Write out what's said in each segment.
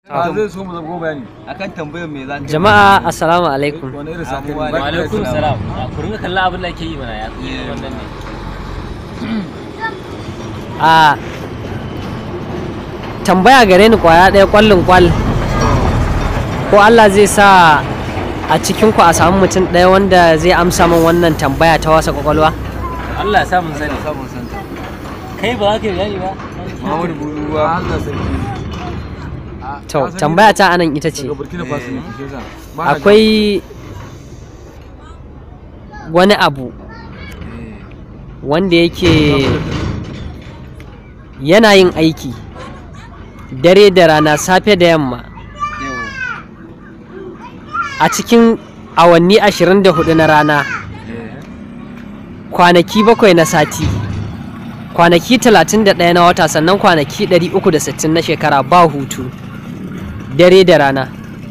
a zai so mu zama bayani akan tambayar me za ka Jama'a assalamu alaikum. wani irin sa Abubuwa kai ne. wa alaikum salam ku ringa kallon abin da ake yi mana ya wannan ne A tambaya gare ni kwaya ɗaya kwallon kwal. Ko Allah zai sa a cikin ku a samu mutum ɗaya wanda zai amsa min wannan tambaya ta wasa kwakwalwa? Allah ya sa mun sani samun santa kai ba za ka yi bayani ba Muhammadu Buruwa Allah sarki To tambaya ta anan ita ce. daga Burkina Faso ne shi yasa Ba na Akwai wani abu wanda yake yana yin aiki dare da rana safe da yamma yau a cikin awanni 24 na rana kwanaki bakwai na sati kwanaki 31 na wata sannan kwanaki 360 na shekara ba hutu dare da rana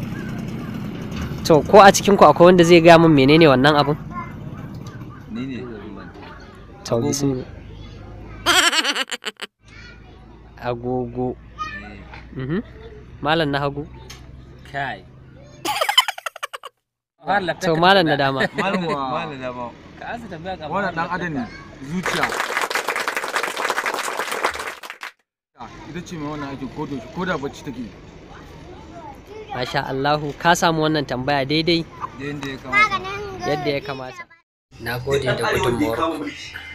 to ko a cikinku akwai wanda zai gaya min menene wannan abin ni ne to Agogo. bismillah agogo Mhm. malam na hagu kai Fara lafiyar to ka malam na tambaya. dama malam Yawwa. malam da ba ka ansa tambaya ka wannan dan adam ne zuciya ita ce mai wannan aikin ko da ko da bacci take masha Allahu ka samu wannan tambaya daidai yadda ya kamata yadda ya kamata na gode da gudunmuwar